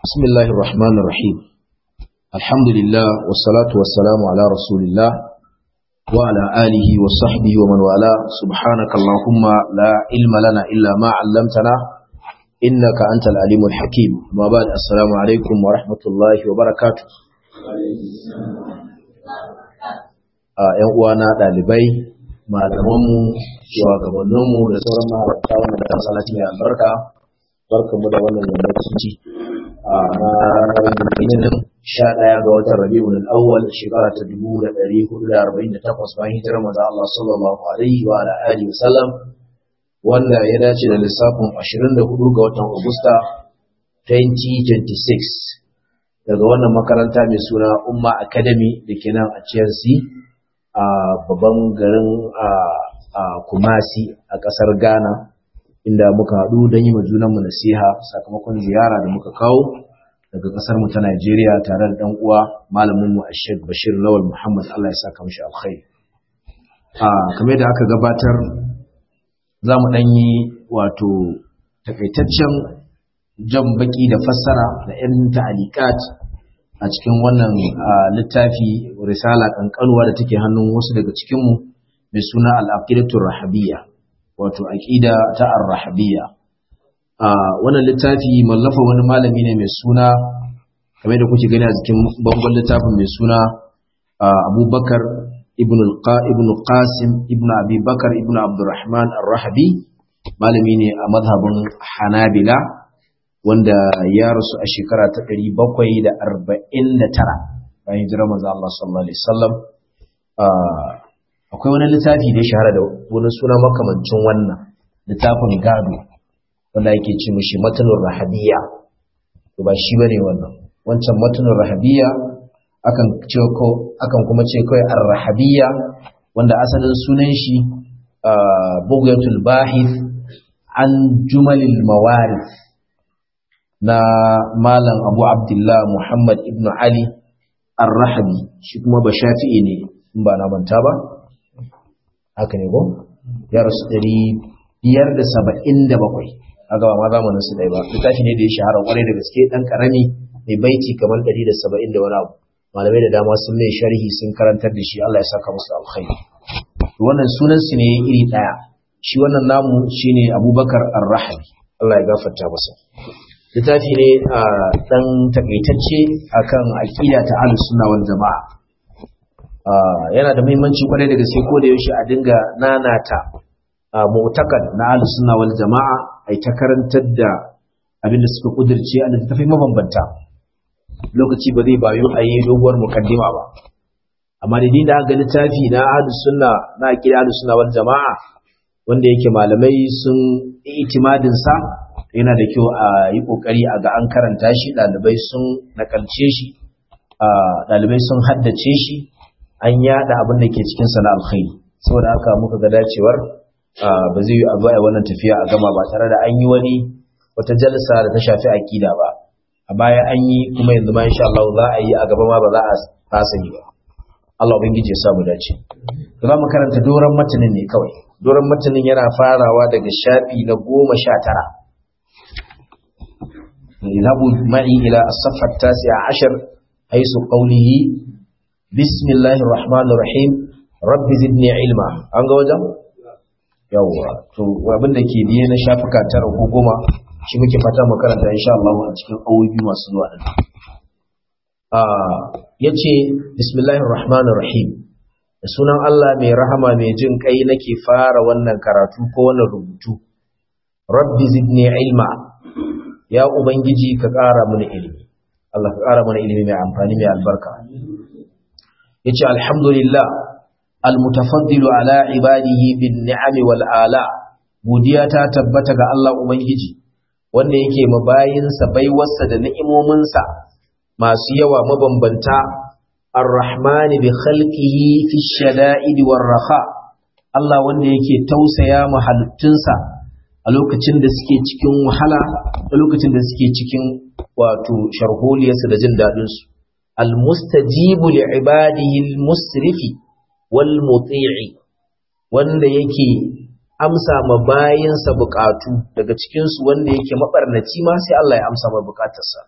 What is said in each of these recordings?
بسم الله الرحمن الرحيم الحمد لله والصلاة والسلام على رسول الله وعلى آله وصحبه ومن والاه سبحانك اللهم لا علم لنا إلا ما علمتنا إنك أنت العليم الحكيم ما بعد السلام عليكم ورحمة الله وبركاته ‘yan uwana ɗalibai malamanmu shugabanninmu da sauran ma'aikata wanda da masallaci mai albarka barkanmu da wannan yammaci a ranar sha ɗaya ga watan rabi'ul awwal shekara ta dubu da ɗari hudu da arba'in da takwas bayan hijirar maza Allah sallallahu alaihi wa ala alihi wa sallam wanda ya dace da lissafin ashirin da hudu ga watan Agusta 2026 daga wannan makaranta mai suna Umma Academy da ke nan a Chelsea a babban garin a Kumasi a ƙasar Ghana inda muka haɗu don yi junanmu nasiha sakamakon ziyara da muka kawo daga ƙasar mu ta Najeriya tare da ɗan uwa malamin mu Sheikh Bashir Lawal Muhammad Allah ya saka mishi alkhairi. A kamar da aka gabatar za mu ɗan yi wato takaitaccen jan baki da fassara da ‘yan ta'alikat a cikin wannan littafi risala ƙanƙanuwa da take hannun wasu daga cikinmu mai suna al'aqidatul rahabiyya wato aqida ta ar-rahabiyya wannan littafi mallafa wani malami ne mai suna kamar da kuke gani a cikin bangon littafin mai suna Abubakar ibn ibn Qasim ibn Abi Bakar ibn Abdurrahman ar-Rahabi malami ne a mazhabin Hanabila wanda ya rasu a shekara ta 749 bayan hijirar manzo Allah sallallahu alaihi wasallam akwai wani littafi da ya shahara da wani suna makamancin wannan littafin gado wanda yake ce mishi matanur rahabiyya to ba shi bane wannan wancan matanur rahabiyya akan ce ko akan kuma ce kai ar-rahabiyya wanda asalin sunan shi bughyatul bahith an jumalil mawarith na malam Abu Abdullah Muhammad ibn Ali ar-Rahabi shi kuma ba shafi'i ne in ba na manta ba haka ne ko ya rasu ɗari biyar da saba'in da bakwai haka ba ma zamanin su ɗaya ba littafi ne da ya shahara kwarai da gaske ɗan ƙarami mai baiti kamar ɗari da saba'in da wani abu malamai da dama sun mai sharhi sun karantar da shi Allah ya saka musu alkhairi wannan sunan su ne iri ɗaya shi wannan namu shine Abubakar Ar-Rahabi Allah ya gafarta masa littafi ne a ɗan takaitacce akan aƙida ta ahlus sunna wal jama'a yana da muhimmanci kwarai da gaske ko da yaushe a dinga nanata mu'takad na ahlus sunna wal jama'a ai ta karantar da abin da suka kudirce a littafai mabambanta lokaci ba zai bayu a yi doguwar mukaddima ba amma da da aka littafi na ahlus sunna na aqida ahlus sunna wal jama'a wanda yake malamai sun itimadin sa yana da kyau a yi kokari a ga an karanta shi dalibai sun nakalce shi dalibai sun haddace shi an yada abin da ke cikin sana alkhairi saboda haka muka ga dacewar ba zai yi abu a wannan tafiya a gama ba tare da an yi wani wata jalsa da ta shafi akida ba a baya an yi kuma yanzu ma insha Allah za a yi a gaba ma ba za a fasa yi ba Allah ubangiji ya sa mu dace za mu karanta doron matanin ne kawai doron matanin yana farawa daga shafi na goma sha tara اذهبوا معي إلى الصفحة التاسعة عشر حيث قوله بسم الله الرحمن الرحيم رب زدني علما an ga wajen yawa to abin da ke biye na shafuka tara ko goma shi muke fata mu karanta insha Allah a cikin awoyi masu zuwa din ah yace bismillahir rahmanir rahim da sunan Allah mai rahama mai jin kai nake fara wannan karatu ko wannan rubutu rabbi zidni ilma ya ubangiji ka ƙara mana ilimi Allah ka ƙara mana ilimi mai amfani mai albarka yace alhamdulillah almutafaddilu ala ibadihi bin ni'ami wal ala godiya ta tabbata ga Allah ubangiji wanda yake mabayinsa baiwarsa da ni'imominsa masu yawa mabambanta arrahmani bi khalqihi fi shada'id war raha Allah wanda yake tausaya ma halittunsa a lokacin da suke cikin wahala da lokacin da suke cikin wato sharholiyarsu da jin daɗinsu المستجيب لعباده المسرف والمطيع wanda yake amsa ma bayinsa bukatu daga cikinsu wanda yake mabarnaci ma sai Allah ya amsa ma bukatarsa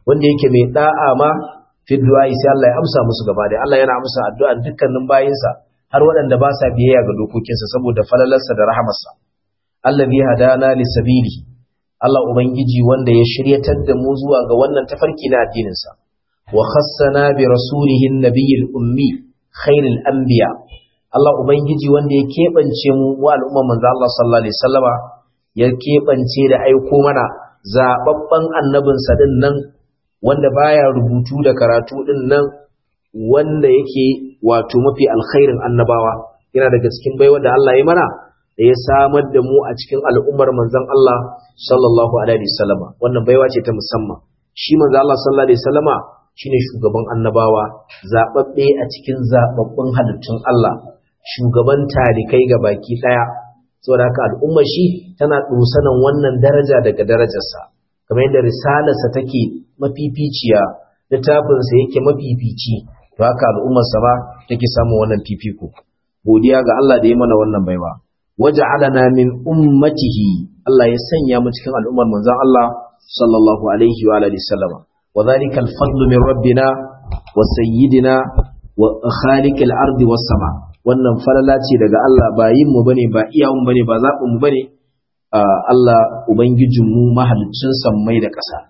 wanda yake mai da'a ma fi du'a sai Allah ya amsa musu gaba da Allah yana amsa addu'a dukkanin bayinsa har waɗanda ba sa biyayya ga dokokinsa saboda falalarsa da rahamarsa allazi hadana lisabili Allah ubangiji wanda ya shiryatar da mu zuwa ga wannan tafarki na addininsa wa khassana bi rasulihi nabiyil ummi khairil anbiya Allah ubangiji wanda ya keɓance mu wa al'umma manzo Allah sallallahu alaihi wasallama ya keɓance da aiko mana zababban annabinsa din nan wanda baya rubutu da karatu din nan wanda yake wato mafi alkhairin annabawa yana daga cikin baiwa da Allah ya mana da ya samar da mu a cikin al'ummar manzon Allah sallallahu alaihi wasallama wannan baiwa ce ta musamman shi manzon Allah sallallahu alaihi wasallama shine shugaban annabawa zababbe a cikin zababbun halittun Allah shugaban talikai ga baki daya saboda haka al'ummar shi tana dusanan wannan daraja daga darajarsa kamar yadda risalarsa take mafificiya littafinsa yake mafifici to haka al'ummarsa ba take samun wannan fifiko godiya ga Allah da ya mana wannan baiwa waja'alana min ummatihi Allah ya sanya mu cikin al'ummar manzon Allah sallallahu alaihi wa alihi sallama wa dhalika al-fadlu min rabbina wa sayyidina wa khaliqil ardi was sama wannan falala ce daga Allah ba yin mu bane ba iyawun bane ba zaɓin mu bane Allah ubangijinmu mahaliccin sammai da ƙasa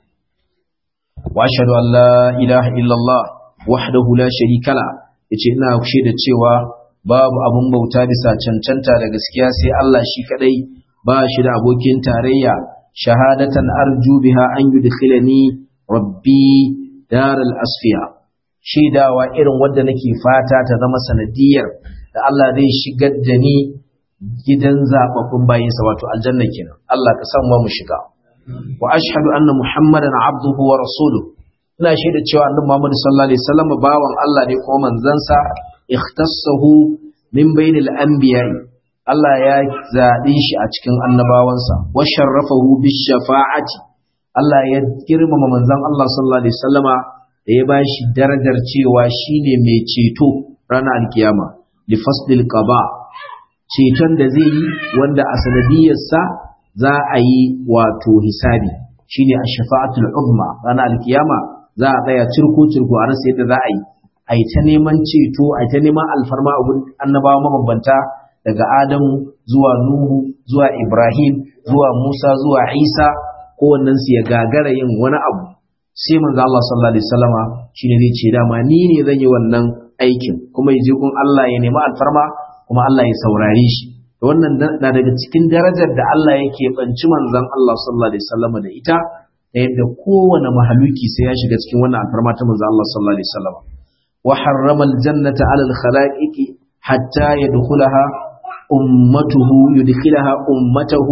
wa ashhadu an la ilaha illallah wahdahu la sharika la yace ina da cewa babu abun bauta bisa cancanta da gaskiya sai Allah shi kadai ba shi da abokin tarayya shahadatan arju biha an yudkhilani rabbi daral asfiya shaidawa irin wanda nake fata ta zama sanadiyar da Allah zai shigar da ni gidan zababbun bayinsa wato aljanna kenan Allah ka san mu shiga wa ashhadu anna muhammadan abduhu wa rasuluhu ina shaida cewa annabi Muhammad sallallahu alaihi wasallam bawan Allah ne ko manzansa ikhtassahu min bainil anbiya'i Allah ya zaɓe shi a cikin annabawansa wa sharrafahu bis shafa'ati Allah ya girmama manzon Allah sallallahu alaihi wasallama da ya bashi darajar cewa shine mai ceto ranar alkiyama li faslil qada ceton da zai yi wanda a sanadiyarsa za a yi wato hisabi shine ash-shafa'atul uzma ranar alkiyama za a tsaya cirko-cirko a rasa yadda za a yi a yi ta neman ceto a yi ta neman alfarma a wurin annabawa mabambanta daga adamu zuwa nuhu zuwa ibrahim zuwa musa zuwa isa kowannen su ya gagara yin wani abu sai manzo Allah sallallahu alaihi wasallama shine zai ce dama ni ne zan yi wannan aikin kuma ya je gun Allah ya nemi alfarma kuma Allah ya saurare shi wannan na daga cikin darajar da Allah yake banci manzon Allah sallallahu alaihi wasallama da ita ta yadda kowane mahaluki sai ya shiga cikin wannan alfarma ta manzo Allah sallallahu alaihi wasallam wa harrama aljannata ala alkhalaiqi hatta yadkhulaha ummatuhu yudkhilaha ummatahu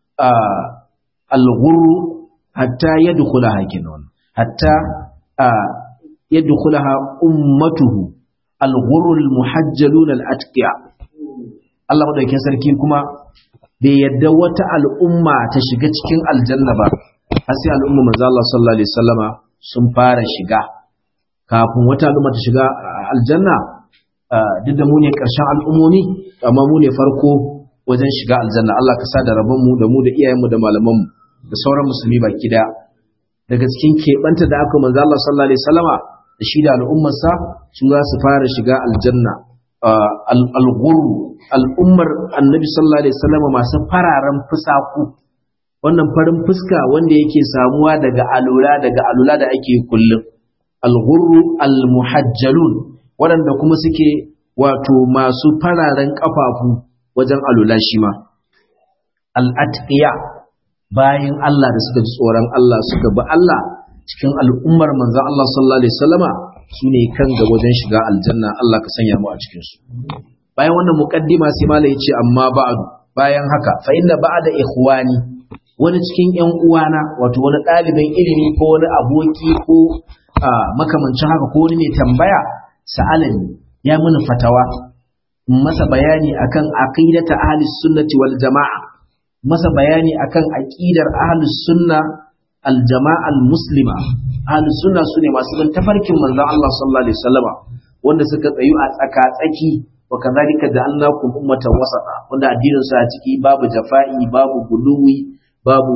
alghurr hatta yadkhulaha kinon hatta yadkhulaha ummatuhu alghurr almuhajjalun alatqiya Allah madaukakin sarki kuma bai yadda wata al'umma ta shiga cikin aljanna ba har sai al'umma manzo Allah sallallahu alaihi wasallama sun fara shiga kafin wata al'umma ta shiga aljanna duk da mu ne karshen al'ummomi amma mu ne farko wajen shiga aljanna Allah ka sa da rabon mu da mu da iyayen mu da malaman mu da sauran musulmi baki daya daga cikin keɓanta da aka manzo Allah sallallahu alaihi wasallama da shi da al'ummarsa su za su fara shiga aljanna al-ghurru al'ummar annabi sallallahu alaihi wasallama masu fararen fusaku wannan farin fuska wanda yake samuwa daga alula daga alula da ake kullum alghurru almuhajjalun waɗanda kuma suke wato masu fararen kafafu wajen alula shi ma al'atqiya bayan Allah da suka ji tsoron Allah suka bi Allah cikin al'ummar manzon Allah sallallahu alaihi wasallama su ne kan ga wajen shiga aljanna Allah ka sanya mu a cikin su bayan wannan muqaddima sai malai ya ce amma ba'du bayan haka fa inna ba'da ikhwani wani cikin ‘yan uwana wato wani ɗalibin ilimi ko wani aboki ko makamancin haka ko wani mai tambaya sa'alani ya mini fatawa masa bayani akan aqidata ahli sunnati wal jama'a masa bayani akan aqidar ahli sunna al jama'a al muslima ahli sunna sune masu bin tafarkin manzon Allah sallallahu alaihi wasallama wanda suka tsayu a tsaka tsaki wa kadhalika ja'alnakum ummatan wasata wanda addinin su a ciki babu jafa'i babu guluwi babu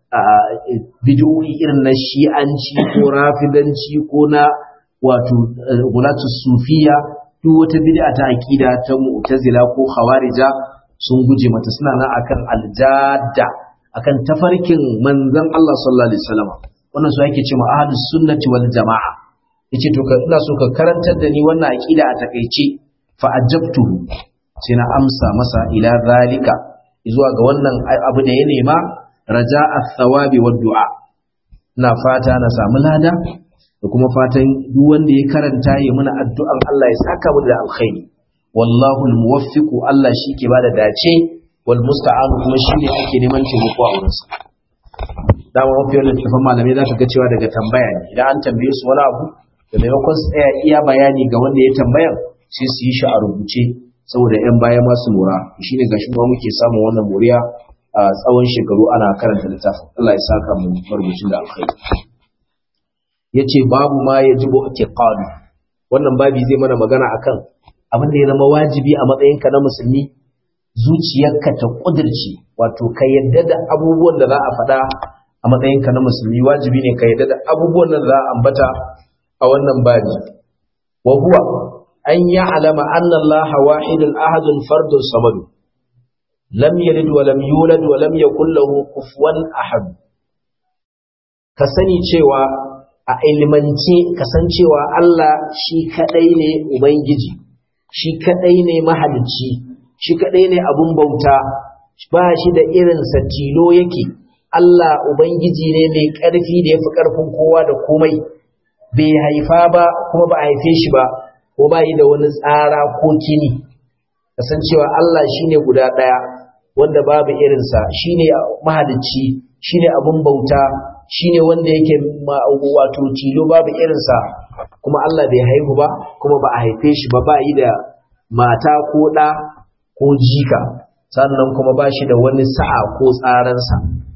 bidiyoyi irin na shi'anci ko rafidanci ko na wato gulatu sufiya duk wata bid'a ta aqida ta mu'tazila ko khawarija sun guje mata suna nan akan aljada akan tafarkin manzon Allah sallallahu alaihi wasallam wannan su ake cewa ahlus sunnati wal jamaa yace to ka ina so ka karantar da ni wannan aqida a takeice fa ajabtuhu sai na amsa masa ila zalika zuwa ga wannan abu da ya nema raja thawabi wa du'a ina fata na samu lada da kuma fatan duk wanda ya karanta ya muna addu'an Allah ya saka mu da alkhairi wallahu almuwaffiqu Allah shi ke bada dace wal musta'an kuma shi ne ake neman taimako a wurinsa dama mafi yawan littattafan malamai za ka ga cewa daga tambaya ne idan an tambaye su wani abu da maimakon su tsaya iya bayani ga wanda ya tambayan sai su yi shi a rubuce saboda yan baya masu lura shi ne gashi ma muke samun wannan moriya a tsawon shekaru ana karanta littafin Allah ya saka mu marubucin da alkhairi yace babu ma yajibu atiqadu wannan babi zai mana magana akan abin da ya zama wajibi a matsayinka na musulmi zuciyarka ta kudirce wato ka yadda da abubuwan da za a faɗa a matsayinka na musulmi wajibi ne ka yadda da abubuwan da za a ambata a wannan babi wa huwa an ya'lama anna Allah wahidun ahadun fardun samad lam yalid wa lam yulad wa lam yakul lahu kufuwan ahad ka sani cewa a ilimance kasancewa Allah shi kadai ne ubangiji shi kadai ne mahalicci shi kadai ne abun bauta ba shi da irinsa tilo yake Allah ubangiji ne mai ƙarfi da ya fi ƙarfin kowa da komai bai haifa ba kuma ba a haife shi ba ko ba yi da wani tsara ko kini kasancewa Allah shine guda ɗaya wanda babu irinsa shine mahalicci shine abun bauta shine wanda yake wato tilo babu irinsa kuma Allah bai haihu ba kuma ba a haife shi ba ba yi da mata ko ɗa ko jika sannan kuma ba shi da wani sa'a ko tsaransa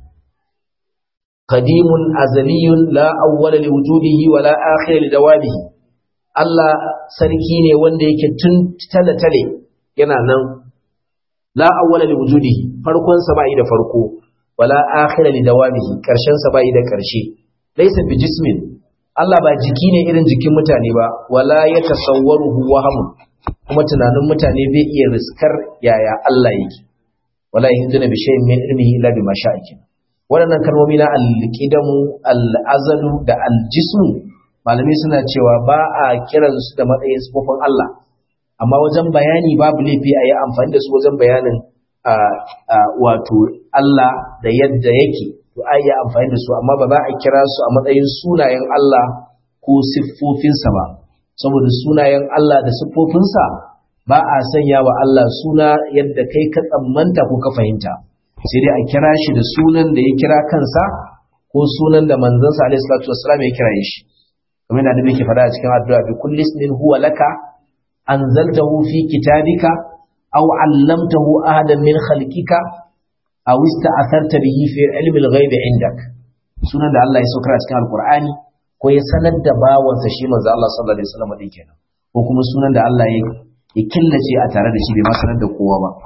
qadimun azaliyun la awwala li wujudihi wa la akhira li dawamihi Allah sarki ne wanda yake tun tale-tale yana nan la awwala li wujudihi farkon sa bai da farko wala akhira li dawamihi karshen sa bai da karshe laysa bi jismin Allah ba jiki ne irin jikin mutane ba wala yatasawwaruhu wahamun kuma tunanin mutane bai iya riskar yaya Allah yake wala yahduna bi shay'in min ilmihi illa bima sha'a waɗannan kalmomi na al-qidamu al-azalu da al-jismu malamai suna cewa ba a kiransu da matsayin sifofin Allah amma wajen bayani babu laifi a yi amfani da su wajen bayanin wato Allah da yadda yake to a yi amfani da su amma ba za a kira su a matsayin sunayen Allah ko siffofinsa ba saboda sunayen Allah da siffofinsa ba a sanya wa Allah suna yadda kai ka tsammanta ko ka fahimta sai dai a kira shi da sunan da ya kira kansa ko sunan da manzansa alaihi salatu wassalam ya kira shi kamar da annabi ke faɗa a cikin addu'a bi kulli ismin huwa laka anzaltahu fi kitabika aw 'allamtahu ahadan min khalqika aw ista'atharta bihi fi ilmi al-ghaib 'indak sunan da Allah ya saukar a cikin alqur'ani ko ya sanar da bawansa shi manzo Allah sallallahu alaihi wasallam din kenan ko kuma sunan da Allah ya ya killace a tare da shi bai ma sanar da kowa ba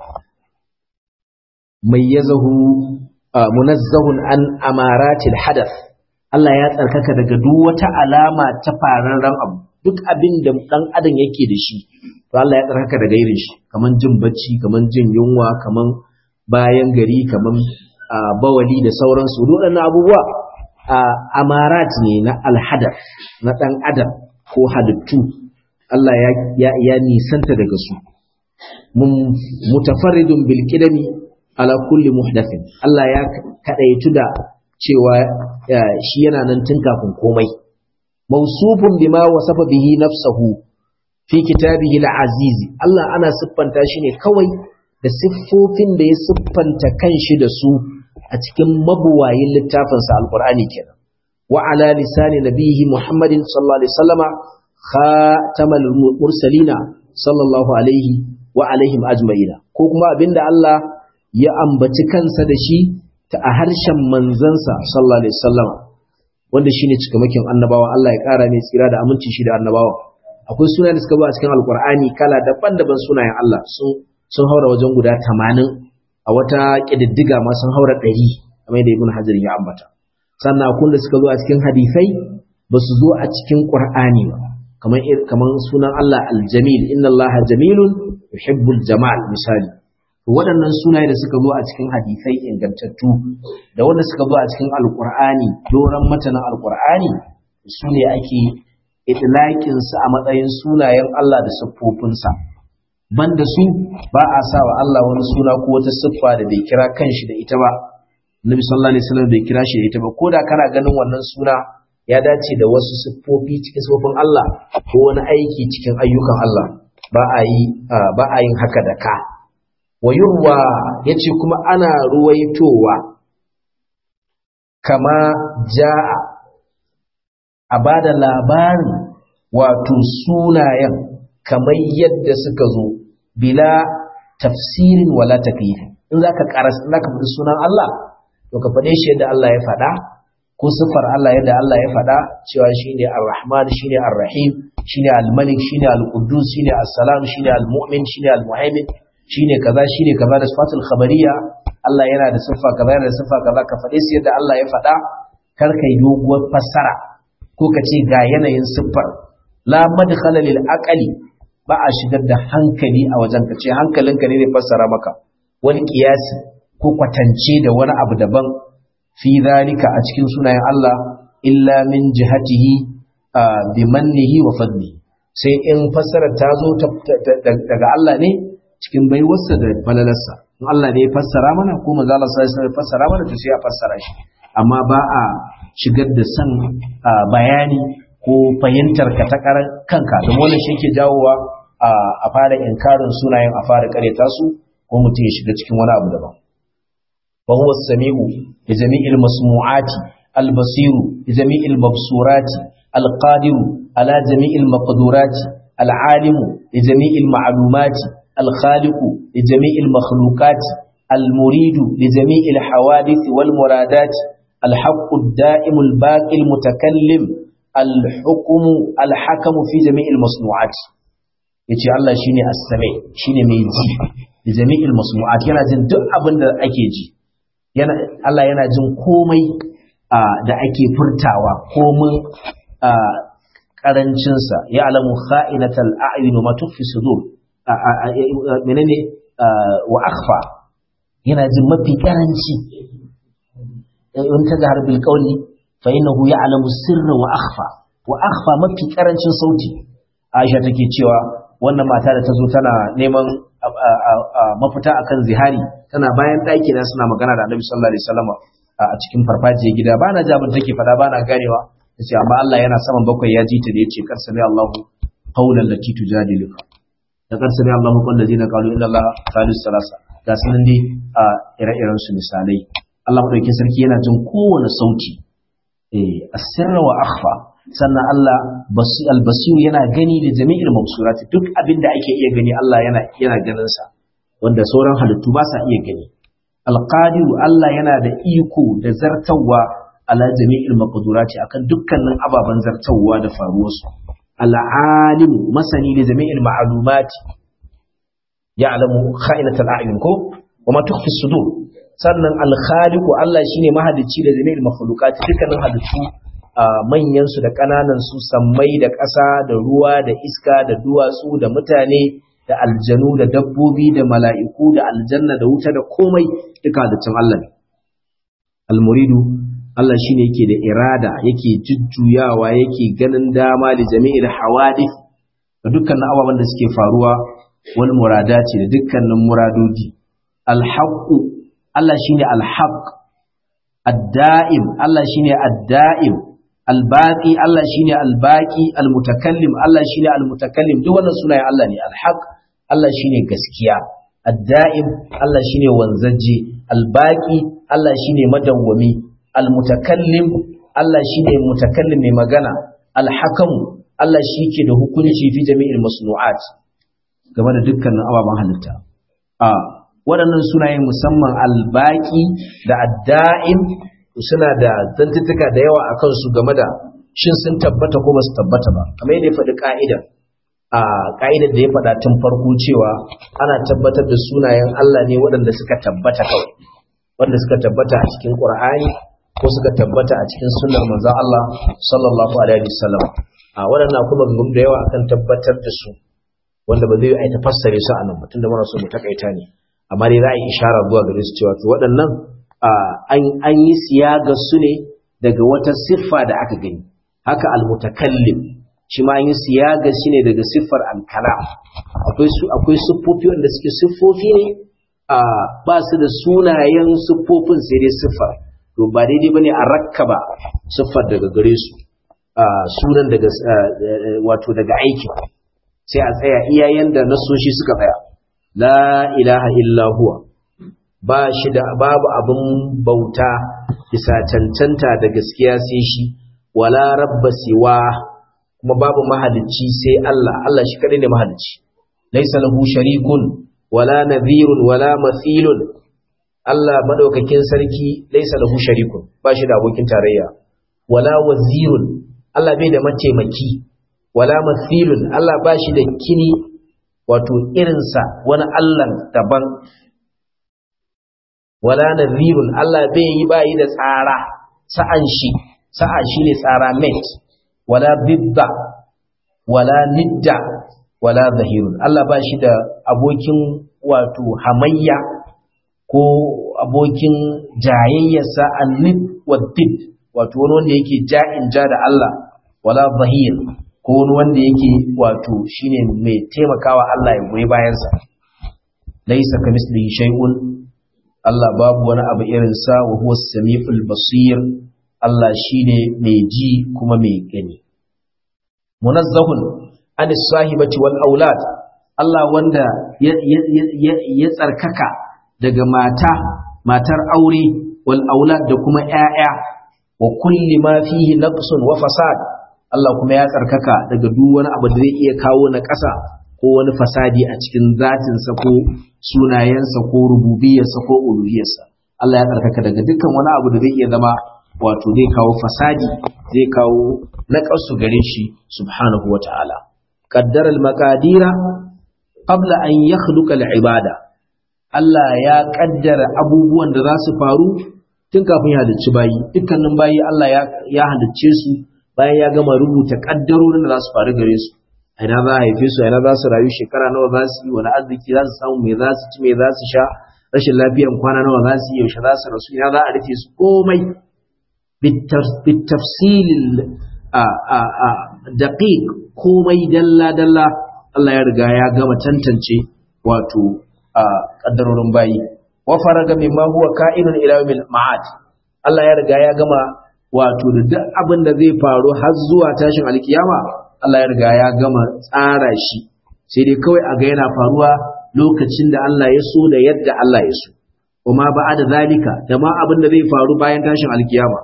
mayyazahu munazzahun an amaratil hadath Allah ya tsarkaka daga duk wata alama ta fararren abu duk abin da dan adam yake da shi to Allah ya tsarkaka daga irin shi kaman jin bacci kaman jin yunwa kaman bayan gari kaman bawali da sauransu waɗannan abubuwa amarat ne na alhadath na dan adam ko halittu Allah ya ya nisanta daga su mun mutafarridun bil qidami ala kulli muhdathin Allah ya kadaitu da cewa shi yana nan tun kafin komai mausufun bima wasafa bihi nafsahu fi kitabihi al-aziz Allah ana siffanta shi ne kawai da siffofin da ya siffanta kanshi da su a cikin mabuwayin littafin sa alqur'ani kenan wa ala lisani nabihi muhammadin sallallahu alaihi wasallama khatamal mursalina sallallahu alaihi wa alaihim ajma'ina ko kuma abinda Allah ya ambaci kansa da shi ta a harshen manzansa sallallahu alaihi wasallam wanda shine cikamakin annabawa Allah ya kara mai tsira da aminci shi da annabawa akwai sunayen da suka zo a cikin alkur'ani kala daban-daban sunayen Allah sun sun haura wajen guda 80 a wata kididdiga ma sun haura 100 kamar da ibn hajar ya ambata sannan akwai da suka zo a cikin hadisai ba su zo a cikin qur'ani ba kamar kamar sunan Allah al-jamil inna Allah jamilun yuhibbul jamal misali waɗannan sunaye da suka zo a cikin hadisai ingantattu da wanda suka zo a cikin alqur'ani doran matanin alqur'ani su ne ake itlaƙin su a matsayin sunayen Allah da siffofinsa banda su ba a sa wa Allah wani suna ko wata siffa da bai kira kanshi da ita ba Nabi sallallahu alaihi wasallam bai kira shi da ita ba koda kana ganin wannan suna ya dace da wasu siffofi cikin siffofin Allah ko wani aiki cikin ayyukan Allah ba a yi ba a yin haka da ka wa yurwa yace kuma ana ruwaitowa kama jaa a bada labarin wato sunayen kamar yadda suka zo bila tafsirin wala takyifi in zaka karas in zaka faɗi sunan Allah to ka faɗe shi yadda Allah ya faɗa ko sifar Allah yadda Allah ya faɗa cewa shine Ar-Rahman shine Ar-Rahim shine Al-Malik shine Al-Quddus shine As-Salam shine Al-Mu'min shine Al-Muhaimin shine kaza shine kaza da sifatul khabariyya Allah yana da siffa kaza yana da siffa kaza ka faɗe shi yadda Allah ya faɗa kar kai doguwar fassara ko ka ce ga yanayin siffar la madkhala lil aqli ba a shigar da hankali a wajen ka ce hankalinka ne zai fassara maka wani kiyasi ko kwatance da wani abu daban fi zalika a cikin sunayen Allah illa min jihatihi bi mannihi wa fadli sai in fassarar ta zo daga Allah ne cikin baiwarsa da falalarsa in Allah ne ya fassara mana ko manzo Allah sai ya fassara mana to sai ya fassara shi amma ba a shigar da san bayani ko fahimtar ka ta kanka don wannan shi ke jawowa a fara inkarin sunayen a fara kareta su ko mutum ya shiga cikin wani abu daban wa huwa as-sami'u li jami'il masmu'ati al-basiru li jami'il mabsurati al-qadiru ala jami'il maqdurati al-alimu li jami'il ma'lumati al-khaliqu li jami'il makhluqati al-muridu li jami'il hawadith wal muradat al-haqqu ad-da'im al-baqi al-mutakallim al-hukmu al-hakamu fi jami'il masnu'ati yace Allah shine as-sami shine mai ji da jami'il masnu'at yana jin duk abin da ake ji yana Allah yana jin komai da ake furtawa komin karancin sa ya alamu kha'inatal a'yun wa ma tukhfi sudur menene wa akhfa yana jin mafi karanci in ta zahar bil qawli fa innahu ya'lamu sirra wa akhfa wa akhfa mafi karancin sauti Aisha take cewa wannan mata da ta zo tana neman mafita akan zihari tana bayan ɗaki na suna magana da Annabi sallallahu alaihi wasallam a cikin farfajiyar gida ba na jabin take fada ba na ganewa tace amma Allah yana saman bakwai ya ji ta da yace kar sami Allahu qawlan lati tujadiluka da kar sami Allahu qawlan ladina qalu inna Allah thalith salasa ga sunan dai a ire-iren su misalai Allah madaukakin sarki yana jin kowane sauti eh asirra wa akhfa sannan Allah albasiru yana gani da jami'il mabsurati duk abin da ake iya gani Allah yana yana ganin sa wanda sauran halittu ba sa iya gani alqadiru Allah yana da iko da zartawa ala jami'il maqdurati akan dukkanin ababen zartawa da faruwar su al'alim masani da jami'il ma'lumati ya'lamu kha'inatal a'yun ko wa ma tukhfi sudur sannan al-khaliqu Allah shine mahalicci da jami'il makhluqati dukkanin halittu manyansu da ƙananansu sammai da ƙasa da ruwa da iska da duwatsu da mutane da aljanu da dabbobi da mala'iku da aljanna da wuta da komai duka halittun Allah ne. Almuridu Allah shi ne yake da irada yake jujjuyawa yake ganin dama da jami'ir hawadith da dukkanin ababen da suke faruwa wani murada ce da dukkanin muradodi. Alhaƙu Allah shi ne alhaƙ, adda'im Allah shi ne adda'im albaqi Allah shine albaqi almutakallim Allah shine almutakallim duk wannan sunayen Allah ne alhaq Allah shine gaskiya addaim Allah shine wanzaje albaqi Allah shine madawwami almutakallim Allah shine mutakallim mai magana alhakam Allah shike da hukunci fi jami'il masnu'at game da dukkanin ababen halitta a waɗannan sunayen musamman albaqi da addaim suna da zantuttuka da yawa a kansu game da shin sun tabbata ko ba su tabbata ba kamar yadda ya faɗi ƙa'idar a ƙa'idar da ya faɗa tun farko cewa ana tabbatar da sunayen Allah ne waɗanda suka tabbata kawai wanda suka tabbata a cikin Qur'ani ko suka tabbata a cikin sunnar manzon Allah sallallahu alaihi wasallam a waɗannan kuma gum da yawa akan tabbatar da su wanda ba zai yi ta fassare su a nan mutum da muna so mu takaita ne amma dai za a yi ishara zuwa gare su cewa to waɗannan an yi siyaga su ne daga wata siffa da aka gani haka almutakallim shi ma an yi siyaga shi ne daga siffar alkalam akwai su akwai siffofi wanda suke siffofi ne ba su da sunayen siffofin sai dai siffar to ba daidai bane a rakkaba siffar daga gare su sunan daga wato daga aikin sai a tsaya iyayen da nasoshi suka tsaya la ilaha illa huwa ba shi da babu abin bauta bisa cancanta da gaskiya sai shi wala rabba siwa kuma babu mahalicci sai Allah Allah shi kadai ne mahalicci laysa lahu sharikun wala nadhirun wala mathilun Allah madaukakin sarki laysa lahu sharikun ba shi da abokin tarayya wala wazirun Allah bai da mataimaki wala mathilun Allah ba shi da kini wato irinsa wani Allah daban wala nadhirun Allah bai yi bayi da tsara sa'an shi sa'a shine tsara mate wala bidda wala nidda wala zahirun Allah ba shi da abokin wato hamayya ko abokin jayayyarsa annid waddid wato wani wanda yake ja'in ja da Allah wala zahir ko wani wanda yake wato shine mai taimakawa Allah ya goyi bayansa laisa kamislihi shay'un Allah babu wani abu irin sa wa huwa samiul basir Allah shine mai ji kuma mai gani munazzahun an sahibati wal aulad Allah wanda ya tsarkaka daga mata matar aure wal aulad da kuma ƴaƴa wa kulli ma fihi naqsun wa fasad Allah kuma ya tsarkaka daga duk wani abu da zai iya kawo na ƙasa ko wani fasadi a cikin zatinsa ko sunayensa ko rububiyarsa ko uluhiyarsa Allah ya tsarkaka daga dukkan wani abu da zai iya zama wato zai kawo fasadi zai kawo naƙasu gare shi subhanahu wata'ala qaddara al-maqadira qabla an yakhluqa al-ibada Allah ya kaddara abubuwan da za su faru tun kafin ya halicci bayi dukkanin bayi Allah ya halicce su bayan ya gama rubuta kaddarorin da za su faru gare su a ina za a haife su a ina za su rayu shekara nawa za su yi wani arziki za su samu me za su ci me za su sha rashin lafiyan kwana nawa za su yi yaushe za su rasu ina za a rufe su komai bitafsilil daqiq komai dalla dalla Allah ya riga ya gama tantance wato kaddarorin bayi wa faraga mimma huwa ka'inun ila yawmil ma'ad Allah ya riga ya gama wato da duk abin da zai faru har zuwa tashin alkiyama Allah ya riga ya gama tsara shi sai dai kawai a ga yana faruwa lokacin da Allah ya so da yadda Allah ya so kuma ba da zalika da ma abin da zai faru bayan tashin alkiyama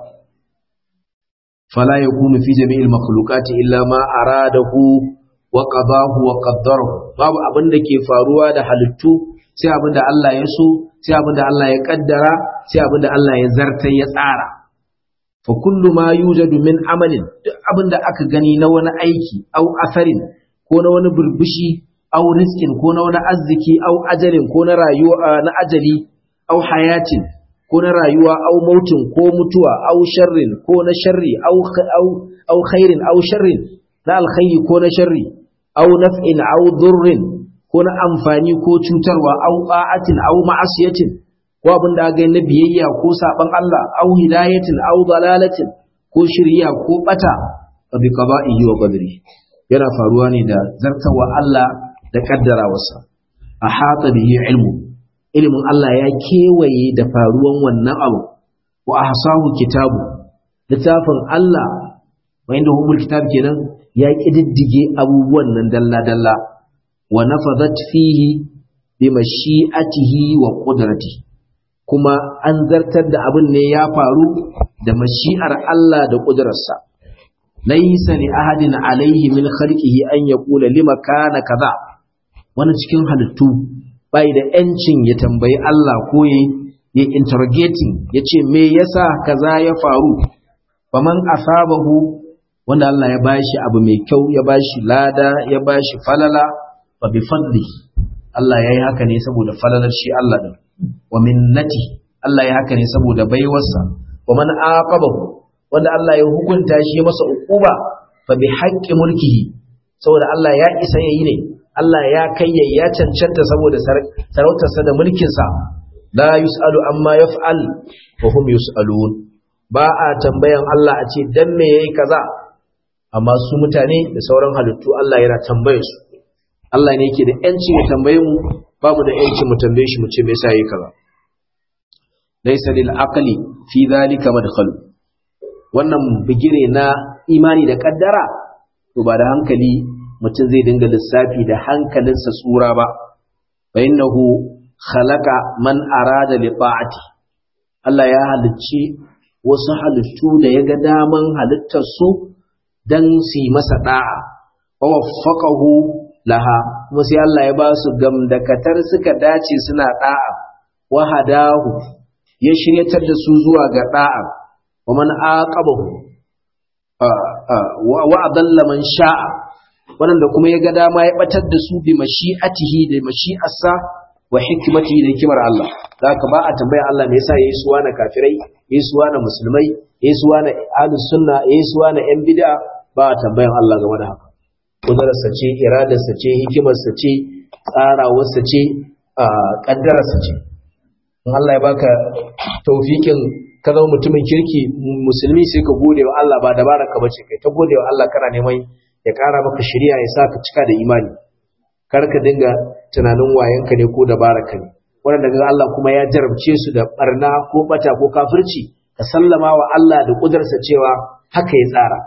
fala yakunu fi jami'il makhluqati illa ma aradahu wa qadahu wa qaddarahu babu abin da ke faruwa da halittu sai abin da Allah ya so sai abin da Allah ya kaddara sai abin da Allah ya zartar ya tsara fa kullu ma yujadu min amalin duk abin da aka gani na wani aiki au asarin ko na wani burbushi au rizqin ko na wani arziki au ajalin ko na rayuwa na ajali au hayatin ko na rayuwa au mautin ko mutuwa au sharrin ko na sharri au au au khairin au sharrin na alkhairi ko na sharri au naf'in au durrin ko na amfani ko cutarwa au ta'atin au ma'asiyatin ko abin da ga na biyayya ko saban Allah au hidayatin au dalalatin ko shirya ko bata fa bi qada'ihi wa qadri yana faruwa ne da zartawa Allah da kaddarawarsa a hata bihi ilmu ilmin Allah ya kewaye da faruwan wannan abu wa ahsahu kitabu littafin Allah wa inda humul kitab kenan ya kididdige abubuwan nan dalla dalla wa nafadat fihi bi mashi'atihi wa qudratihi kuma an zartar da abin ne ya faru da mashi'ar Allah da ƙudurarsa. Laisa li ahadin alaihi min khalqihi an yaqula lima kana kaza wani cikin halittu bai da yancin ya tambayi Allah ko ya ya interrogating ya ce me yasa kaza ya faru faman asabahu wanda Allah ya bashi abu mai kyau ya bashi lada ya bashi falala fa bi fadli Allah yayi haka ne saboda falalar shi Allah din wa minnati Allah ya haka ne saboda baiwarsa wa man aqabahu wanda Allah ya hukunta shi masa uquba fa bi haqqi mulkihi saboda Allah ya isa yayi ne Allah ya kai ya cancanta saboda sarautarsa da mulkinsa la yus'alu amma yaf'al wa hum yus'alun ba a tambayan Allah a ce dan me yayi kaza amma su mutane da sauran halittu Allah yana tambaye su Allah ne yake da yanci ya tambaye mu babu da yanci mu tambaye shi mu ce me yasa yayi kaza laysa lil aqli fi dhalika madkhal wannan bigire na imani da kaddara to ba da hankali mutum zai dinga lissafi da hankalinsa tsura ba fa innahu khalaqa man arada li ta'ati Allah ya halicci wasu halittu da ya ga daman halittar su dan su yi masa da'a wa waffaqahu laha kuma sai Allah ya ba su gamdakatar suka dace suna da'a wa hadahu ya shiryatar da su zuwa ga da'a wa man aqabahu wa adalla man sha'a wanda kuma ya ga dama ya batar da su bi mashi'atihi da mashi'arsa wa hikmatihi da hikimar Allah zaka ba a tambaya Allah me yasa yayi suwa na kafirai yayi suwa na musulmai yayi suwa na ahlus sunna yayi suwa na yan bid'a ba a tambayan Allah game da haka kudararsa ce iradarsa ce hikimarsa ce tsarawarsa ce kaddararsa ce in Allah ya baka taufikin ka zama mutumin kirki musulmi sai ka gode wa Allah ba dabara ka bace kai ta gode wa Allah kana neman ya ƙara maka shari'a ya sa ka cika da imani kar ka dinga tunanin wayanka ne ko dabaraka ne wanda daga Allah kuma ya jarabce su da barna ko bata ko kafirci ka sallama wa Allah da kudarsa cewa haka ya tsara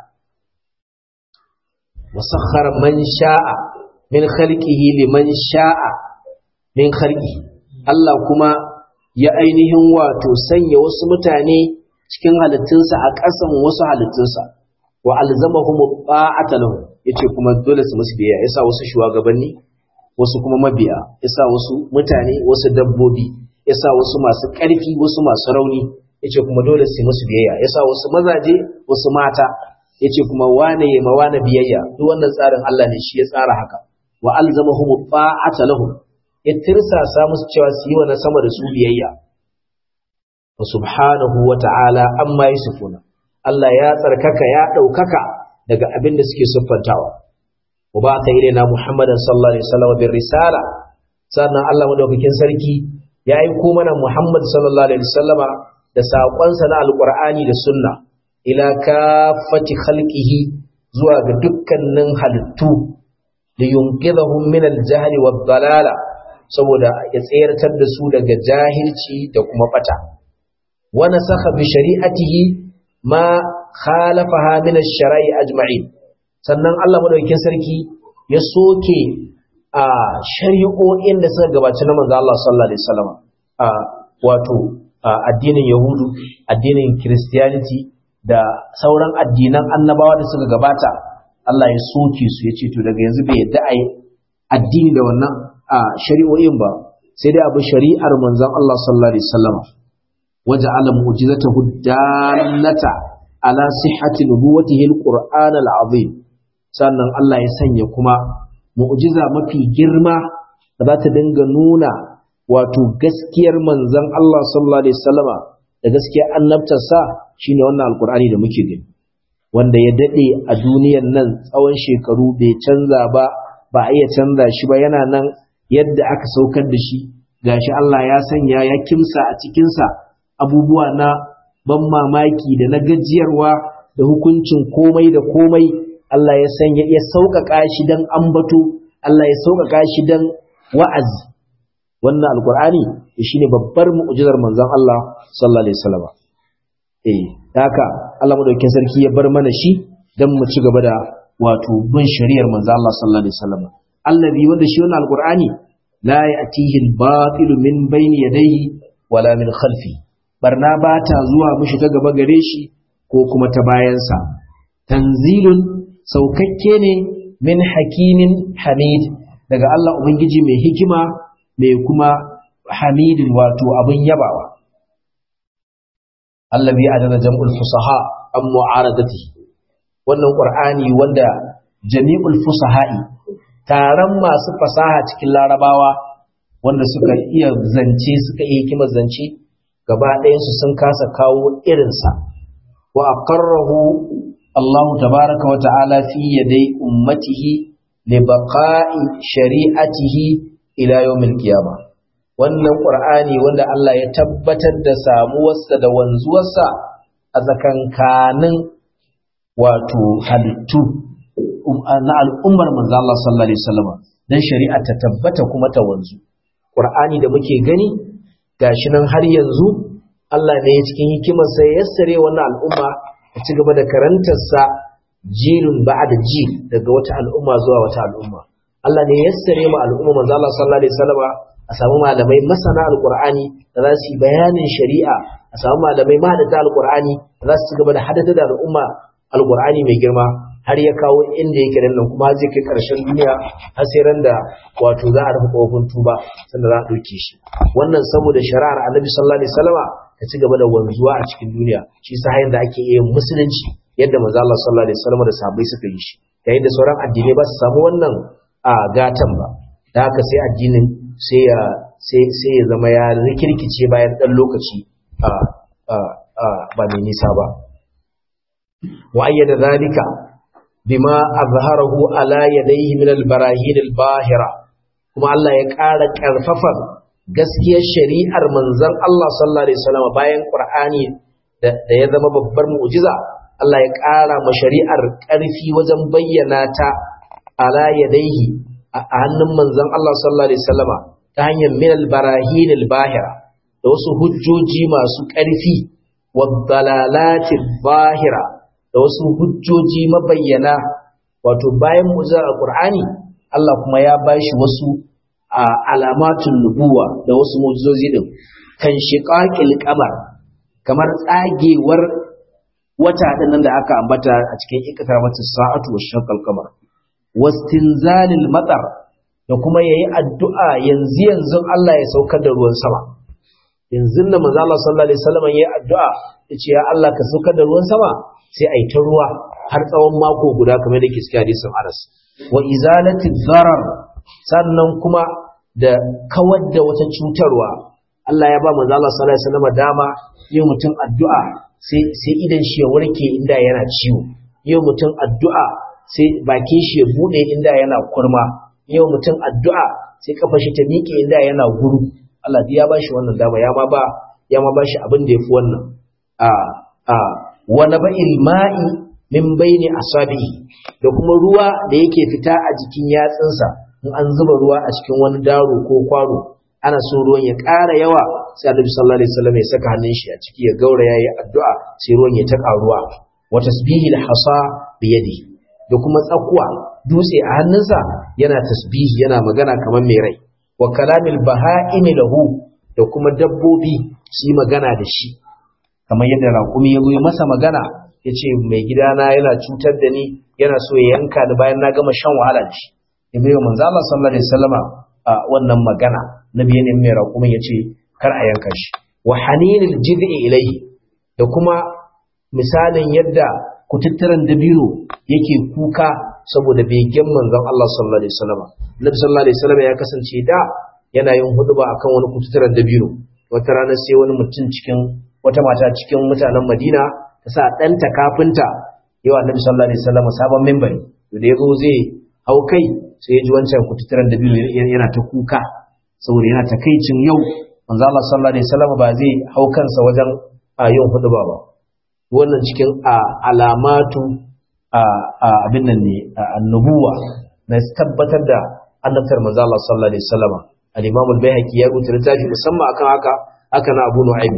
wasakhar man sha'a min khalqihi liman sha'a min khalqi Allah kuma ya ainihin wato sanya wasu mutane cikin halittunsa a ƙasan wasu halittunsa wa alzamahum ta'ata lahum yace kuma dole su musu biyayya yasa wasu shugabanni wasu kuma mabiya yasa wasu mutane wasu dabbobi yasa wasu masu ƙarfi wasu masu rauni yace kuma dole su musu biyayya yasa wasu mazaje wasu mata yace kuma wane ya ma wane biyayya duk wannan tsarin Allah ne shi ya tsara haka wa alzamahum ta'ata lahum ya tirsasa musu cewa su yi wa na sama da su biyayya wa subhanahu wa ta'ala amma yusufuna Allah ya tsarkaka ya ɗaukaka daga abin da suke siffantawa. Wa ba ta na Muhammadan sallallahu Alaihi wasallam bin risala, sannan Allah madaukakin sarki ya aiko mana Muhammad sallallahu Alaihi wasallama da saƙonsa na Alƙur'ani da sunna, ila kafati khalqihi zuwa ga dukkanin halittu, da yunkidahum min al-jahli wa dalala saboda ya tsayartar da su daga jahilci da kuma bata. Wa nasakha bi shari'atihi ma khalafaha min ash-shara'i ajma'in sannan Allah madaukakin sarki ya soke a shari'o'in da suka gabaci na manzo Allah sallallahu alaihi wasallam a wato addinin yahudu addinin christianity da sauran addinan annabawa da suka gabata Allah ya soke su ya ce to daga yanzu bai yadda ai addini da wannan shari'o'in ba sai dai abu shari'ar manzon Allah sallallahu alaihi wasallam وجعل معجزته الدالة على صحة نبوته القرآن العظيم sannan Allah ya sanya kuma mu'jiza mafi girma da za ta dinga nuna wato gaskiyar manzon Allah sallallahu alaihi wasallama da gaskiyar annabtarsa shine wannan alkur'ani da muke gani wanda ya dade a duniyar nan tsawon shekaru bai canza ba ba a iya canza shi ba yana nan yadda aka saukar da shi gashi Allah ya sanya ya kimsa a cikinsa abubuwa na ban mamaki da na gajiyarwa da hukuncin komai da komai Allah ya sanya ya sauƙaƙa shi dan ambato Allah ya sauƙaƙa shi dan wa'azi wannan alkur'ani shine babbar mu'jizar manzon Allah sallallahu alaihi wasallam eh haka Allah madaukakin sarki ya bar mana shi dan mu ci gaba da wato bin shari'ar manzon Allah sallallahu alaihi wasallam allazi wanda shi wannan alkur'ani la ya'tihi al-batil min bayni yadayhi wala min khalfihi barna ba ta zuwa mushi ta gaba gare shi ko kuma ta bayansa tanzilun saukakke ne min hakimin hamid daga Allah Ubangiji mai hikima mai kuma hamidin wato abin yabawa Allah bi adana jam'ul fusaha an mu'aradati wannan qur'ani wanda jami'ul fusaha'i taron masu fasaha cikin larabawa wanda suka iya zance suka iya hikimar zance gaba ɗayansu sun kasa kawo irinsa wa aqarrahu Allah tabaraka wa ta'ala fi yadai ummatihi li baqa'i shari'atihi ila yawmil qiyamah wannan qur'ani wanda Allah ya tabbatar da samuwarsa da wanzuwarsa a tsakankanin wato halittu na al'ummar manzo Allah sallallahu alaihi wasallam dan shari'a ta tabbata kuma ta wanzu qur'ani da muke gani gashi nan har yanzu Allah ne ya cikin hikimarsa ya yassare wannan al'umma ta ci gaba da karantarsa jilun ba'da jil daga wata al'umma zuwa wata al'umma Allah ne ya yassare ma al'umma manzo Allah sallallahu alaihi wasallam a samu malamai masana alqur'ani da za su yi bayanin shari'a a samu malamai mahadata alqur'ani da za su ci gaba da hadata da al'umma alqur'ani mai girma har ya kawo inda yake nan kuma zai kai karshen duniya har sai ran da wato za a rufe kofin tuba sanda za a ɗauke shi wannan saboda shari'ar annabi sallallahu alaihi wasallama ta ci gaba da wanzuwa a cikin duniya shi sa hayan da ake yin musulunci yadda manzo Allah sallallahu alaihi wasallama da sahabbai suka yi shi yayin da sauran addinai ba su samu wannan a gatan ba da haka sai addinin sai ya sai sai ya zama ya rikirkice bayan dan lokaci a a ba mai nisa ba wa ayyada zalika bima azharahu ala yadayhi min al-barahin al-bahira kuma Allah ya ƙara ƙarfafa gaskiyar shari'ar manzon Allah sallallahu alaihi wasallam bayan Qur'ani da ya zama babbar mu'jiza Allah ya ƙara ma shari'ar ƙarfi wajen bayyana ta ala yadayhi a hannun manzon Allah sallallahu alaihi wasallama ta hanyar min al-barahin al-bahira da wasu hujjoji masu ƙarfi wa dalalati bahira da wasu hujjoji mabayyana wato bayan mu'jizar alqur'ani Allah kuma ya bashi wasu alamatun nubuwa da wasu mu'jizozi din kan shiqaqil qamar kamar tsagewar wata din nan da aka ambata a cikin iqtarabatu sa'atu wa shaqqal qamar wastinzalil matar da kuma yayi addu'a yanzu yanzu Allah ya saukar da ruwan sama yanzu nan manzo Allah sallallahu alaihi wasallam yayi addu'a yace ya Allah ka saukar da ruwan sama sai a yi ta ruwa har tsawon mako guda kamar da ke cikin hadisin Anas wa izalati zarar sannan kuma da kawar da wata cutarwa Allah ya ba manzo Allah sallallahu alaihi wasallam dama yin mutum addu'a sai sai idan shi ya warke inda yana ciwo yin mutum addu'a sai bakin shi ya bude inda yana kurma yin mutum addu'a sai kafar shi ta miƙe inda yana guru Allah ya ba shi wannan dama ya ma ba ya ma ba shi abin da yafi wannan a a wa naba'il ma'i min baini asabihi da kuma ruwa da yake fita a jikin yatsunsa in an zuba ruwa a cikin wani daro ko kwaro ana so ruwan ya ƙara yawa sai Annabi sallallahu alaihi wasallam ya saka hannun shi a ciki ya gaura yayi addu'a sai ruwan ya ta ƙaruwa wa tasbihil hasa bi yadihi da kuma tsakuwa dutse a hannunsa yana tasbihi yana magana kamar mai rai wa kalamil baha'imi lahu da kuma dabbobi su yi magana da shi kamar yadda raƙumi ya ya masa magana ya ce mai gidana yana cutar da ni yana so ya yanka da bayan na gama shan wahala da shi ya bai wa manzo Allah sallallahu alaihi wasallama a wannan magana nabi ne mai raƙumin ya ce kar a yanka shi wa haninil jid'i ilayhi da kuma misalin yadda kututturen dabino yake kuka saboda begen manzon Allah sallallahu alaihi wasallama nabi sallallahu alaihi wasallama ya kasance da yana yin huduba akan wani kututturen dabino wata rana sai wani mutum cikin wata mata cikin mutanen Madina ta sa ɗanta kafinta yau annabi sallallahu alaihi wasallam sabon membari da ya zo zai hau kai sai ya ji wancan kututturen da biyu yana ta kuka saboda yana takaicin yau manzo Allah sallallahu alaihi wasallam ba zai hau kansa wajen yin hudu ba wannan cikin alamatu abin nan ne annubuwa na tabbatar da annabtar manzo Allah sallallahu alaihi wasallam al-Imam al-Baihaqi ya rubuta littafi musamman akan haka haka na Abu Nu'aym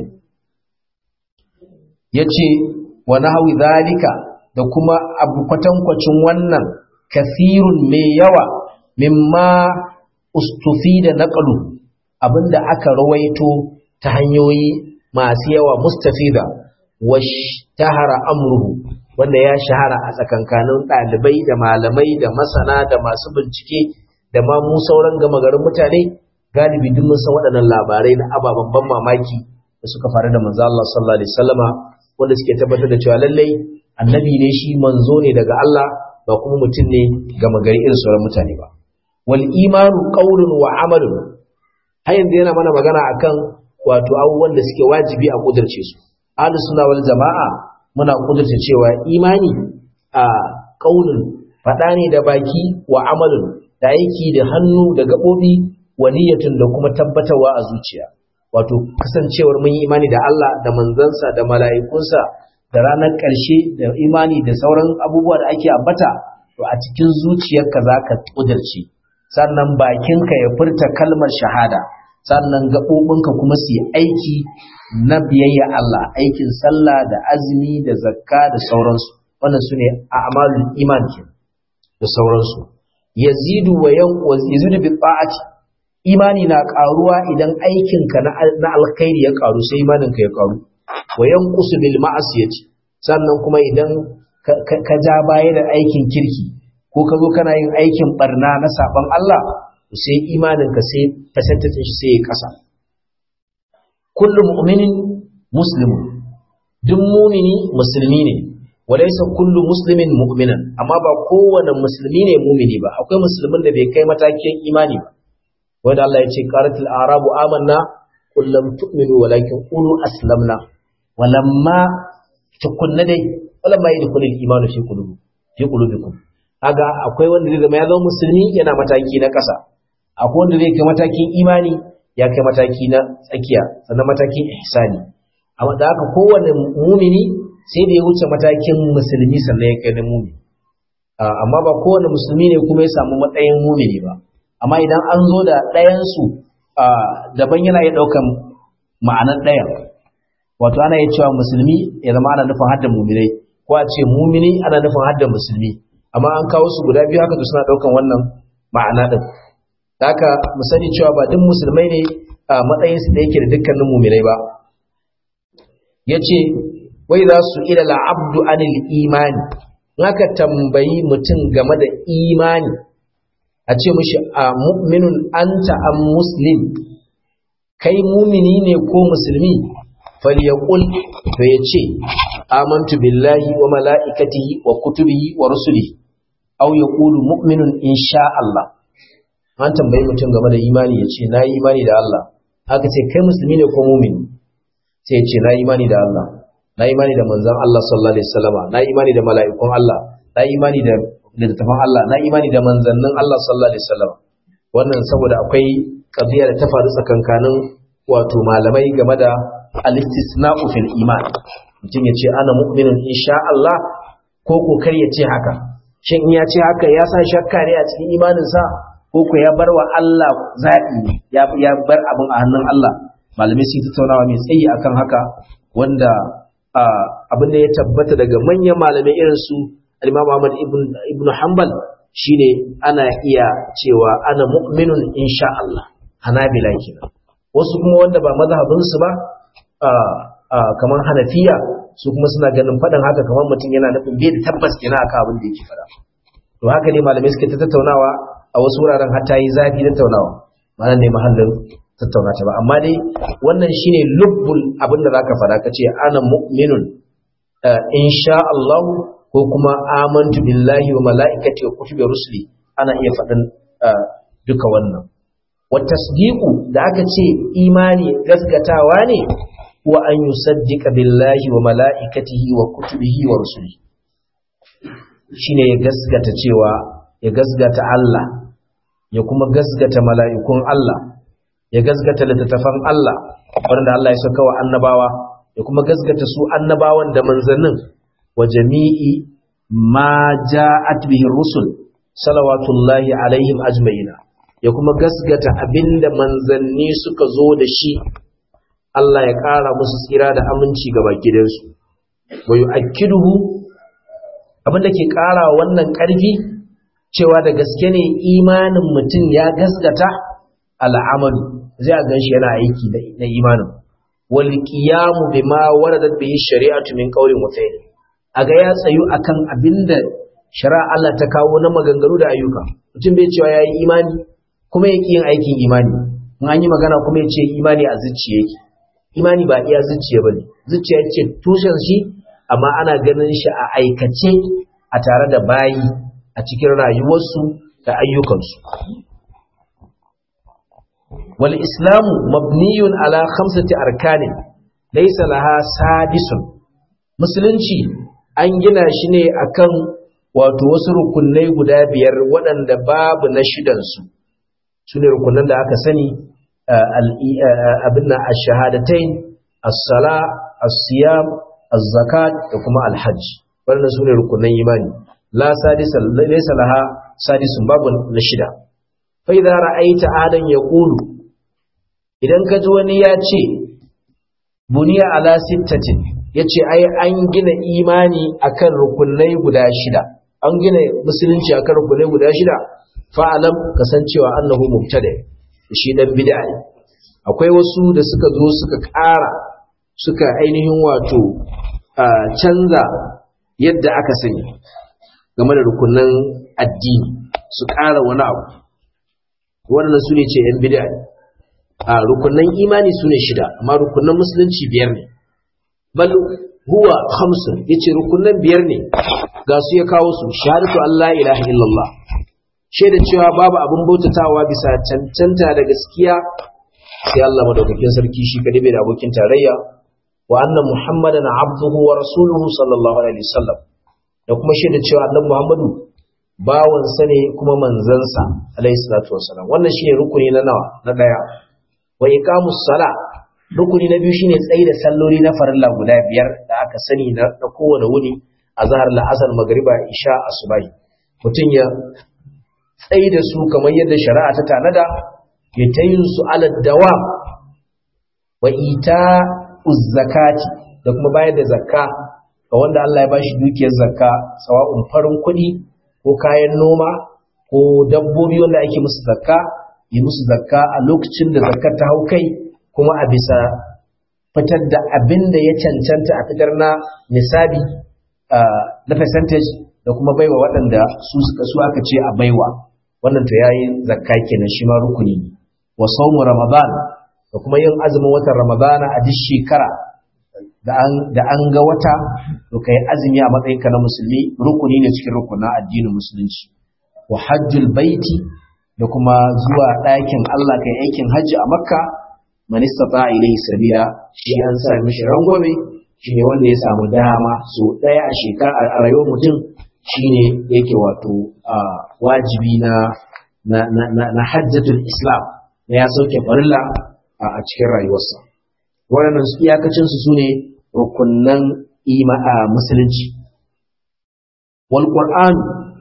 ya ce wa nahawi zalika da kuma abu kwatankwacin wannan kasirun mai yawa mimma ustufi da naƙalu abinda aka rawaito ta hanyoyi masu yawa mustafida wa tahara amruhu wanda ya shahara a tsakankanin ɗalibai da malamai da masana da masu bincike da ma mu sauran gama garin mutane galibi duk mun san waɗannan labarai na ababen ban mamaki da suka faru da manzo Allah sallallahu alaihi wasallama wanda suke tabbatar da cewa lallai annabi ne shi manzo ne daga Allah ba kuma mutum ne ga magari irin sauran mutane ba wal imanu qawlun wa amalun har yanzu yana mana magana akan wato abubuwan da suke wajibi a kudurce su ahlus sunna wal jama'a muna kudurce cewa imani a kaulin fada ne da baki wa amalin da aiki da hannu da gabobi wa niyyatun da kuma tabbatarwa a zuciya wato kasancewar mun yi imani da Allah da manzansa da mala'ikunsa da ranar ƙarshe da imani da sauran abubuwa da ake ambata to a cikin zuciyarka za ka ƙudurce sannan bakinka ya furta kalmar shahada sannan gaɓoɓinka kuma su yi aiki na biyayya Allah aikin sallah da azumi da zakka da sauransu wannan su ne a amalin iman ke da sauransu yazidu wa yazidu bi ta'ati imani na ƙaruwa idan aikinka na alkhairi ya ƙaru sai imaninka ya ƙaru wa yanqusu bil ma'asiyati sannan kuma idan ka ja baya da aikin kirki ko ka zo kana yin aikin barna na saban Allah sai imaninka sai percentage shi sai ya kasa kullu mu'minin muslimun duk mumini musulmi ne walaysa kullu muslimin mu'minan amma ba kowane musulmi ne mumini ba akwai musulmin da bai kai matakin imani ba wanda Allah ya ce qaratul arabu amanna qul lam tu'minu walakin qulu aslamna walamma tukunna dai walamma yadkhulul imanu fi qulubi fi qulubikum kaga akwai wanda zai zama ya zama musulmi yana mataki na ƙasa akwai wanda zai kai matakin imani ya kai mataki na tsakiya sannan matakin ihsani amma da haka kowane mumini sai da ya wuce matakin musulmi sannan ya kai na mumini amma ba kowane musulmi ne kuma ya samu matsayin mumini ba amma idan an zo da ɗayansu daban yana iya ɗaukan ma'anar ɗayan wato ana iya cewa musulmi ya zama ana nufin hadda muminai ko a ce mumini ana nufin hadda musulmi amma an kawo su guda biyu haka to suna ɗaukan wannan ma'ana ɗin haka mu sani cewa ba duk musulmai ne a matsayinsu da yake da dukkanin muminai ba ya ce wai za su ila la'abdu anil imani haka tambayi mutum game da imani a ce mushi a mu'minun anta am muslim kai mumini ne ko musulmi falyaqul to yace amantu billahi wa malaikatihi wa kutubihi wa rusulihi aw yaqulu mu'minun insha Allah an tambayi mutum game da imani yace na yi imani da Allah haka ce kai musulmi ne ko mumini sai yace na yi imani da Allah na yi imani da manzon Allah sallallahu alaihi wasallama na yi imani da mala'ikun Allah na yi imani da littattafan Allah na imani da manzannin Allah sallallahu alaihi wasallam wannan saboda akwai qadiya da ta faru tsakankanin wato malamai game da al-istisna'u fil iman mutum ya ce ana mu'minin insha Allah ko ko kar ya ce haka shin in ya ce haka ya sa shakka ne a cikin imanin sa ko ko ya bar wa Allah zaɓi ya ya bar abin a hannun Allah malamai su tattaunawa mai tsayi akan haka wanda abin da ya tabbata daga manyan malamai irin su Imam Ahmad ibn ibn Hanbal shine ana iya cewa ana mu'minun insha Allah Hanabila kenan wasu kuma wanda ba mazhabin su ba kamar Hanafiya su kuma suna ganin faɗin haka kamar mutum yana nufin bai da tabbas kenan akan abin da yake faɗa to haka ne malamai suke ta tattaunawa a wasu wuraren har ta yi zafi tattaunawa ma'ana ne mahallin tattauna ta ba amma dai wannan shine lubbul abin da zaka faɗa kace ana mu'minun insha Allah ko kuma amantu billahi wa mala'ikati wa kutubi rusuli ana iya faɗin duka wannan wa tasdiqu da aka ce imani gaskatawa ne wa an yusaddiqa billahi wa mala'ikatihi wa kutubihi wa rusuli shine ya gaskata cewa ya gaskata Allah ya kuma gaskata mala'ikun Allah ya gaskata littattafan Allah wanda Allah ya saka wa annabawa ya kuma gaskata su annabawan da manzannin wa jami'i ma ja'at bihi rusul salawatullahi alaihim ajma'ina ya kuma gasgata abinda manzanni suka zo da shi Allah ya ƙara musu tsira da aminci ga bakidansu wa yu'akkiduhu abinda ke ƙara wannan ƙarfi cewa da gaske ne imanin mutum ya gasgata al'amalu zai a ganshi yana aiki na imanin wal qiyamu bima waradat bihi shari'atu min qawlin wa fi'lin a ga ya tsayu akan abinda shari'a Allah ta kawo na maganganu da ayyuka mutum bai cewa yayi imani kuma ya yin aikin imani in an yi magana kuma ya ce imani a zuciya yake imani ba iya zuciya bane zuciya ce tushen shi amma ana ganin shi a aikace a tare da bayi a cikin rayuwarsu da ayyukansu wal islamu mabniyun ala khamsati arkanin laysa laha sadisun musulunci an gina shi ne akan wato wasu rukunai guda biyar waɗanda babu na shidansu su ne rukunan da aka sani abin na ashahadatain as-sala as-siyam az-zakat da kuma al-hajj wannan su ne rukunan imani la sadisa laysa laha sadisun babu na shida fa idza ra'aita adan yaqulu idan ka ji wani ya ce buniya ala sittatin yace ai an gina imani akan rukunai guda shida an gina musulunci akan rukunai guda shida fa'alam kasancewa annahu mubtada shi dan bid'a ne akwai wasu da suka zo suka ƙara suka ainihin wato canza yadda aka sani game da rukunan addini su ƙara wani abu wannan su ne ce yan bid'a ne a rukunan imani su ne shida amma rukunan musulunci biyar ne bal huwa khamsun yace rukunan biyar ne ga su ya kawo su shahadatu Allah ilaha illallah shaida cewa babu abin bautatawa bisa cancanta da gaskiya sai Allah madaukakin sarki shi kadai bai da abokin tarayya wa anna muhammadan abduhu wa rasuluhu sallallahu alaihi wasallam da kuma shaida cewa annabi muhammadu bawan sa ne kuma manzansa alaihi salatu wasallam wannan shine rukuni na nawa na daya wa iqamus sala rukuni na biyu shine tsayi da salloli na farilla guda biyar da aka sani na kowane wuni azhar la'asar magriba isha asubahi mutum ya tsayi da su kamar yadda shari'a ta tanada ya ta yin su alad dawa wa ita zakati da kuma bayar da zakka ga wanda Allah ya bashi dukiyar zakka sawa'un farin kuɗi ko kayan noma ko dabbobi wanda ake musu zakka yi musu zakka a lokacin da zakkar ta hau kai kuma a bisa fitar da abin da ya cancanta a fitar na nisabi na percentage da kuma baiwa waɗanda su suka su aka ce a baiwa wannan to yayi zakka kenan shi ma rukuni ne wa sawmu ramadan da kuma yin azumin watan ramadana a duk shekara da an da an ga wata to kai azumi a matsayinka na musulmi rukuni ne cikin rukunin addinin musulunci wa hajjul baiti da kuma zuwa ɗakin Allah kai aikin hajji a makka man istata ilayhi sabila shi an sa mishi rangwame shi ne wanda ya samu dama so ɗaya a shekara a rayuwar mutum shine yake wato wajibi na na hajjatul islam na ya sauke farilla a cikin rayuwarsa waɗannan su iyakacin su sune rukunnan ima a musulunci wal qur'an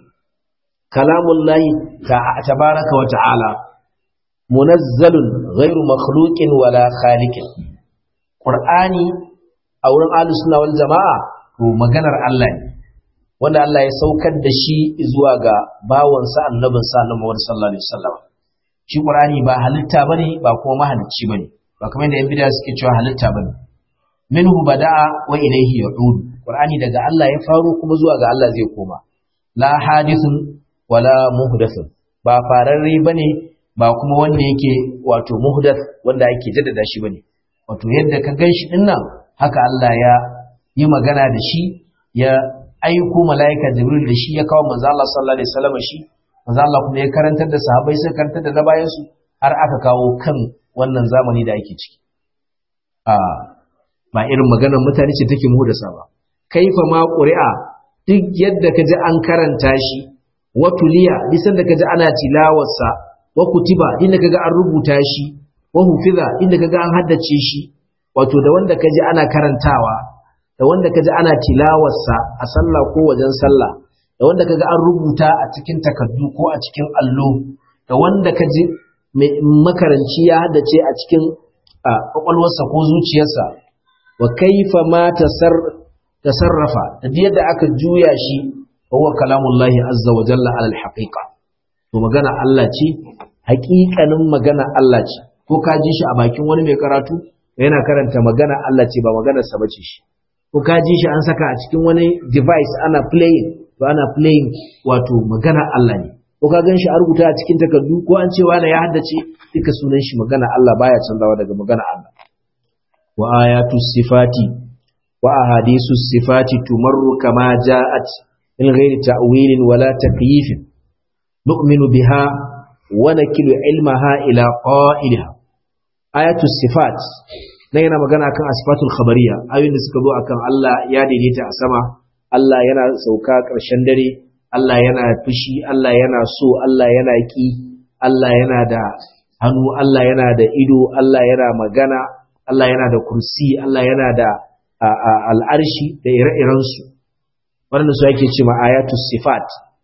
kalamullahi tabaraka wa ta'ala munazzalun ghairu makhluqin wala khaliqin qur'ani a wurin ahlus sunna wal jama'a to maganar Allah ne wanda Allah ya saukar da shi zuwa ga bawansa annabinsa annabi Muhammad sallallahu alaihi wasallam shi Qur'ani ba halitta bane ba kuma mahalicci bane ba kamar yadda yan bid'a suke cewa halitta bane minhu bada'a wa ilayhi ya'ud Qur'ani daga Allah ya faro kuma zuwa ga Allah zai koma la hadithun wala muhdathun ba fararre bane ba kuma wanda yake wato muhdath wanda ake jaddada shi bane wato yadda ka ganshi dinnan haka Allah ya yi magana da shi ya aiko mala'ika jibril da shi ya kawo manzo Allah sallallahu alaihi wasallam shi manzo Allah kuma ya karantar da sahabbai sai karantar da na bayan su har aka kawo kan wannan zamani da ake ciki a ba irin maganar mutane ce take mu da sa ba kaifa ma qur'a duk yadda kaji an karanta shi wa tuliya bisan da kaji ana tilawarsa wa kutiba inda kaga an rubuta shi wa hufiza inda kaga an haddace shi wato da wanda kaji ana karantawa da wanda kaji ana tilawarsa a sallah ko wajen sallah da wanda kaga an rubuta a cikin takardu ko a cikin allo da wanda kaji makaranci ya haddace a cikin kwakwalwarsa ko zuciyarsa wa kaifa ma tasarrafa da yadda aka juya shi wa huwa kalamullahi azza wa jalla alal haqiqa to magana Allah ce haƙiƙanin magana Allah ce ko ka ji shi a bakin wani mai karatu yana karanta magana Allah ce ba maganar sa bace shi ko ka ji shi an saka a cikin wani device ana playing to ana playing wato magana Allah ne ko ka gan shi a rubuta a cikin takardu ko an ce wani ya haddace duka sunan shi magana Allah baya canzawa daga magana Allah wa ayatu sifati wa ahadisu sifati tumarru kama ja'at min ghairi ta'wilin wala takyif nu'minu biha wa nakilu ilmaha ila qa'ilha ayatul sifat nan yana magana kan asfatul khabariya ayoyin da suka zo akan Allah ya daidaita a sama Allah yana sauka ƙarshen dare Allah yana fushi Allah yana so Allah yana ki Allah yana da hannu Allah yana da ido Allah yana magana Allah yana da kursi Allah yana da al'arshi da ire-irensu waɗanda su yake ce ma ayatul sifat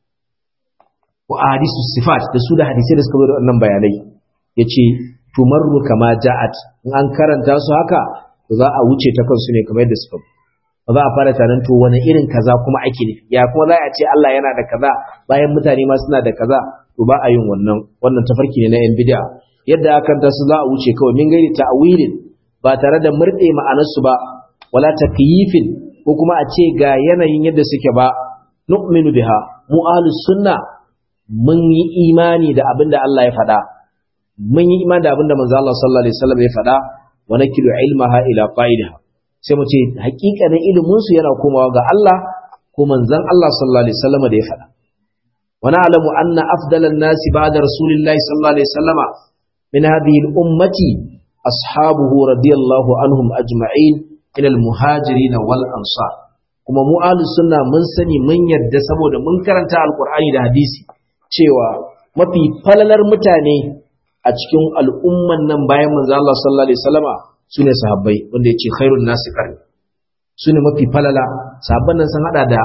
ko ahadisu sifat da su da hadisai da suka zo da wannan bayanai yace tumarru kama ja'at in an karanta su haka to za a wuce ta kansu ne kamar yadda suka ba za a fara tanan to wani irin kaza kuma ake nufi ya kuma za a ce Allah yana da kaza bayan mutane ma suna da kaza to ba a yin wannan wannan tafarki ne na yan bid'a yadda aka karanta su za a wuce kawai min gairi ta'wilin ba tare da murde ma'anarsu ba wala takyifin ko kuma a ce ga yanayin yadda suke ba nu'minu biha mu ahlus sunna mun yi imani da abin da Allah ya faɗa mun yi imani da abin da manzo Allah sallallahu alaihi wasallam ya faɗa wa nakilu ilmaha ila qaidiha sai mu ce hakikanin ilimin su yana komawa ga Allah ko manzon Allah sallallahu alaihi wasallam da ya faɗa wa na'lamu anna afdalan nasi ba'da rasulillahi sallallahu alaihi wasallama min hadhihi al-ummati ashabuhu radiyallahu anhum ajma'in ila al-muhajirin wal ansar kuma mu ahlus sunna mun sani mun yarda saboda mun karanta alqur'ani da hadisi cewa mafi falalar mutane a cikin al'umman nan bayan manzo Allah sallallahu alaihi wasallama sune sahabbai wanda yace khairun nasi qarni sune mafi falala sahabban nan sun hada da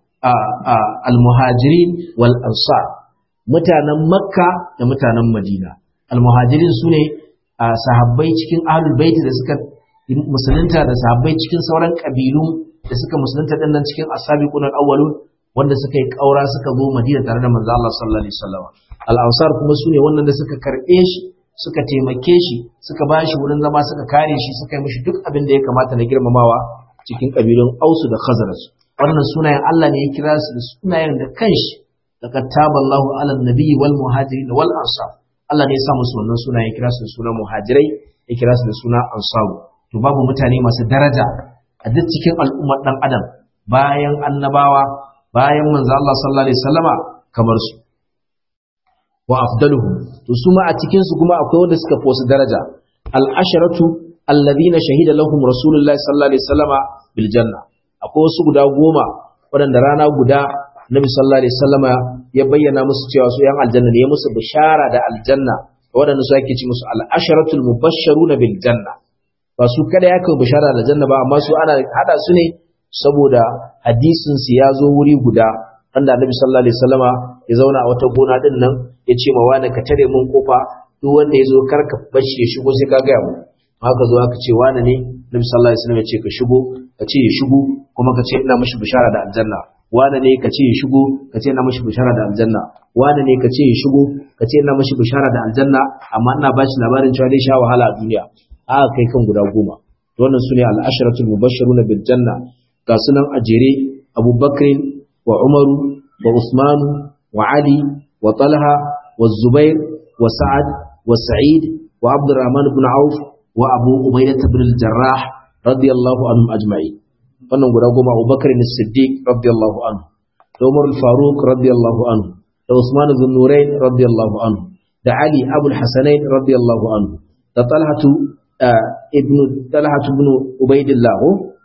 al-muhajirin wal ansar mutanen makka da mutanen madina al-muhajirin sune sahabbai cikin ahlul bait da suka musulunta da sahabbai cikin sauran kabilu da suka musulunta dinnan cikin asabiqun al-awwalun wanda suka yi ƙaura suka zo Madina tare da manzo Allah sallallahu alaihi wasallam al-ansar kuma sune wannan da suka karbe shi suka taimake shi suka ba shi wurin zama suka kare shi suka yi mishi duk abin da ya kamata na girmamawa cikin kabilun Ausu da Khazraj wannan sunayen Allah ne ya kira su da sunayen da kanshi laqad taballahu ala nabiyyi wal muhajirin wal ansar Allah ne ya sa musu wannan sunayen ya kira su da sunan muhajirai ya kira su da suna ansaru to babu mutane masu daraja a duk cikin al'ummar dan adam bayan annabawa bayan manzo Allah sallallahu alaihi wasallama kamar su wa afdaluhum to su ma a cikin su kuma akwai wanda suka fi wasu daraja al asharatu alladhina shahida lahum rasulullahi sallallahu alaihi wasallama bil janna akwai wasu guda goma waɗanda rana guda nabi sallallahu alaihi wasallama ya bayyana musu cewa su yan aljanna ne ya musu bishara da aljanna waɗanda su ake ci musu al asharatul mubashsharuna bil janna ba su kada ya kai bishara da janna ba amma su ana hada su ne saboda hadisin su ya zo wuri guda wanda Annabi sallallahu alaihi wasallama ya zauna a wata gona din nan ya ce ma wani ka tare mun kofa duk wanda ya zo kar ka bashi ya shigo sai ka ga mu haka zo aka ce wani ne Annabi sallallahu alaihi wasallam ya ce ka shigo ka ce ya shigo kuma ka ce ina mishi bishara da aljanna wani ne ka ce ya shigo ka ce ina mishi bishara da aljanna wani ne ka ce ya shigo ka ce ina mishi bishara da aljanna amma ina ba shi labarin cewa zai sha wahala a duniya aka kai kan guda goma wannan sune al-asharatul mubashshiruna bil janna ga sunan a jere abubakar wa umaru wa usmanu wa ali wa talha wa zubair wa sa'ad wa sa'id wa abdurrahman ibn auf wa abu ubaidah ibn al-jarrah radiyallahu anhum ajma'in wannan guda goma abubakar ne siddiq radiyallahu anhu da umar al-faruq radiyallahu anhu da usman ibn nurayn radiyallahu anhu da ali abul hasanain radiyallahu anhu da talhatu ibn talhatu ibn ubaidillah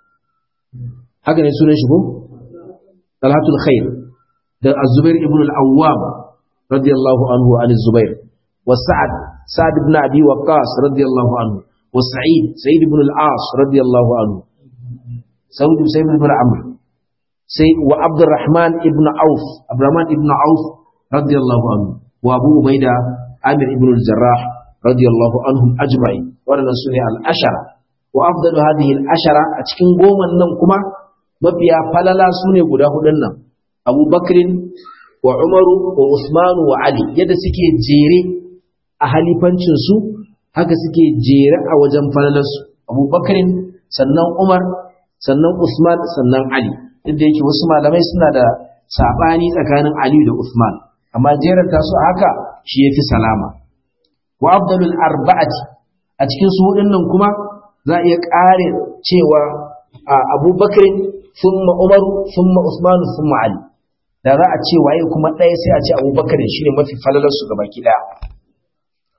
haka ne sunan shi ko talhatul khair da az-zubair ibn al-awwam radiyallahu anhu an az-zubair wa sa'ad sa'ad ibn abi waqqas radiyallahu anhu wa sa'id sa'id ibn al-as radiyallahu anhu sa'id sa'id ibn amr sai wa abdurrahman ibn auf abdurrahman ibn auf radiyallahu anhu wa abu ubaida amir ibn al-jarrah radiyallahu anhum ajma'in wadannan sune al-ashara wa afdalu hadhihi al-ashara a cikin goman nan kuma mafiya falala su ne guda hudun nan abubakrin wa umaru wa usmanu wa ali yadda suke jere a halifancinsu haka suke jere a wajen falalarsu abubakrin sannan umar sannan usman sannan ali duk da yake wasu malamai suna da saɓani tsakanin ali da usman amma jeranta su haka shi ya fi salama wa abdalul arba'ati a cikin su hudun nan kuma za a iya ƙare cewa abubakar summa umaru summa usmanu summa ali da za a ce waye kuma ɗaya sai a ce abubakar shi ne mafi falalar su gaba ɗaya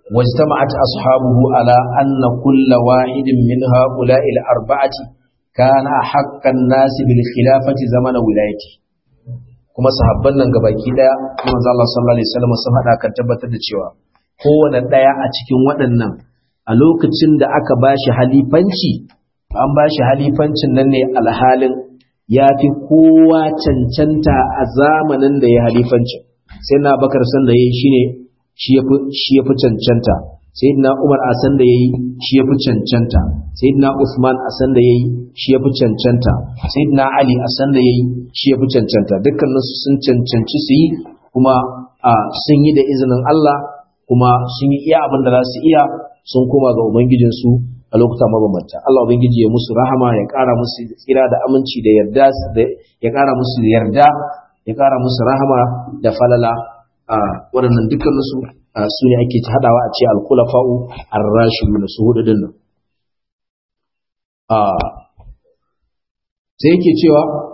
واجتمعت أصحابه على أن كل واحد من هؤلاء الأربعة كان أحق الناس بالخلافة زمن ولايته kuma sahabban nan gabaki daya manzo Allah sallallahu alaihi wasallam sun hada kan tabbatar da cewa kowanne daya a cikin waɗannan a lokacin da aka bashi halifanci an bashi halifancin nan ne alhalin ya fi kowa cancanta a zamanin da ya halifancin sai na bakar san da yayi shine shi ya fi cancanta sayyidina umar a san da yayi shi ya fi cancanta sayyidina usman a san da yayi shi ya fi cancanta sayyidina ali a san da yayi shi ya fi cancanta dukkanin su sun cancanci su yi kuma sun yi da izinin Allah kuma sun yi iya abin da za su iya sun koma ga ubangijin su a lokuta mabambanta Allah ubangiji ya musu rahama ya ƙara musu tsira da aminci da yarda ya ƙara musu yarda ya ƙara musu rahama da falala a waɗannan dukkaninsu su ne ake ta haɗawa a ce alkulafa'u ar-rashidu na su hudu dinnan sai yake cewa